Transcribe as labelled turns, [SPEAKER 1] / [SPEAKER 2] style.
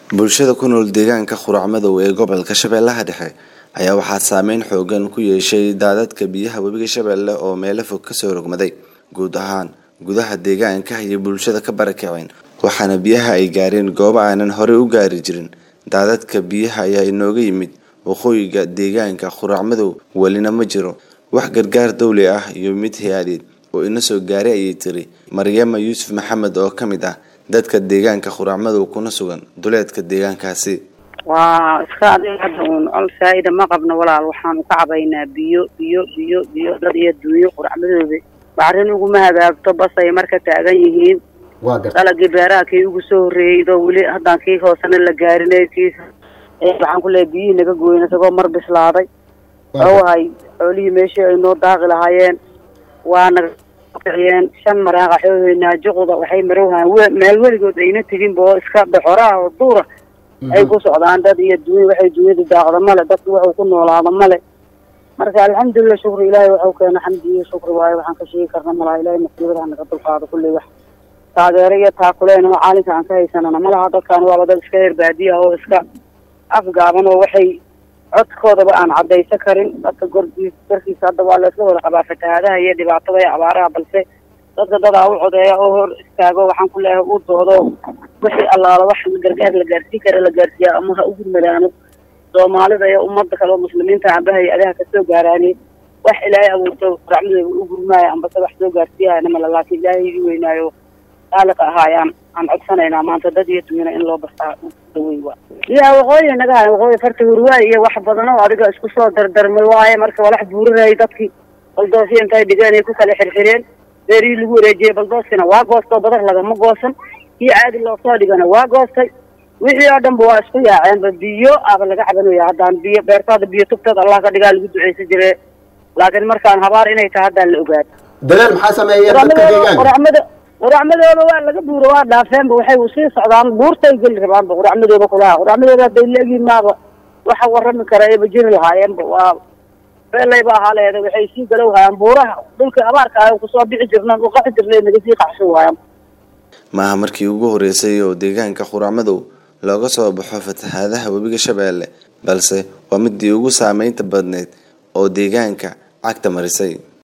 [SPEAKER 1] bulshada ku nool deegaanka qurac madow ee gobolka shabeellaha dhexe ayaa waxaa saameyn xoogan ku yeeshay daadadka biyaha webiga shabeelle oo meelo fog kasoo rogmaday guud ahaan gudaha deegaanka iyo bulshada ka barakaceen waxaana biyaha ay gaareen goobo aanan horey u gaari jirin daadadka biyaha ayaa inooga yimid waqooyiga deegaanka qurac madow welina ma jiro wax gargaar dawli ah iyo mid hay-adeed oo ina soo gaaray ayay tiri maryama yuusuf maxamed oo ka mid ah dadka deegaanka qurac madow kuna sugan duleedka deegaankaasi
[SPEAKER 2] waa iska adiga hadda uun col saa'ida ma qabno walaal waxaanu ka cabaynaa biyo biyo biyo biyo dad iyo dunyo quracmadooda bacrin uguma hagaagto basay marka taagan yihiin dalagii beeraha kii ugu soo horreeyey idoo weli haddaan kii hoosena la gaarinay kii waxaan ku leehay biyihii naga gooyn isagoo mar bislaaday owahay xoolihii meeshii ay noo daaqi lahaayeen waa naga kiciyeen shan maraaqa xooheynaa juqda waxay marowhaan meel weligood ayna teginba oo iska doxoraha oo duura ay ku socdaan dad iyo dunya waxay dunyada daaqda male dadku waxuu ku noolaada male marka alxamdulilah shukri ilaahay waxau keena xamdi iyo shukri waayo waxaan ka sheegi karna malaha ilahay masiibada hanaga dulqaado kulley wax taageero iyo taakuleen oo caalinka aan ka haysanana malaha dadkaan waaba dad iska reer baadiya oo iska afgaaban oo waxay codkoodaba aan caddaysan karin dadka gorgiis garkiisa hadda waa la isla wada qabaa fatahaadaha iyo dhibaatada iyo abaaraha balse dadka dadaa u codeeya oo hor istaago waxaan ku leeyahay uu doodo wixii allaala wax gargaar la gaarsiin kara la gaarsiiya ama ha u gurmadaano soomaalida iyo ummadda kale oo muslimiinta amba hay-adaha kasoo gaaraani wax ilaahay abuurto racmadooda u gurmaayo ambase wax soo gaarsiiyahayna male laakiin ilaahay ii weynaayo qaaliqa ahaayaan aan codsanaynaa maanta dad iyo dumina in loo bartaa dawey waa ya waqooyi naga hay waqooyi farta hurwaay iyo wax badan oo adiga isku soo dardarmay waaye marka walax buurinayay dadkii baldoosyo intay dhigeen ay ku kala xirxireen beerihii lagu wareejiyey baldooskina waa goostoo badar lagama goosan kii caadi loosoo dhigana waa goostay wixii oo dhanba waa isku yaaceenba biyo aba laga cabanaya haddaan biyo beertaada biyo tubteed allah ka dhigaa lagu duceysan jire laakiin markaan habaar inay tahay haddaan la ogaado
[SPEAKER 3] daleel maxaa sameeyeen dadka deegaanka
[SPEAKER 2] quracmada quracmadooda waa laga buuro waa dhaafeenba waxay usii socdaan buurtay geli rabaanba quracmadooda kulaha quracmadooda hadday leegiin maaba waxa warrami kara ayba jiri lahaayeenba waa beelayba ahaaleeda waxay sii galow hayaan buuraha dhulkii abaarka ah kusoo bixi jirnaan u qaxi jirnay naga sii qaxsho waayaan
[SPEAKER 1] maaha markii ugu horeysay oo deegaanka qurac madow looga soo baxo fatahaadaha webiga shabeelle balse waa midii ugu saameynta badneyd oo deegaanka cagta marisay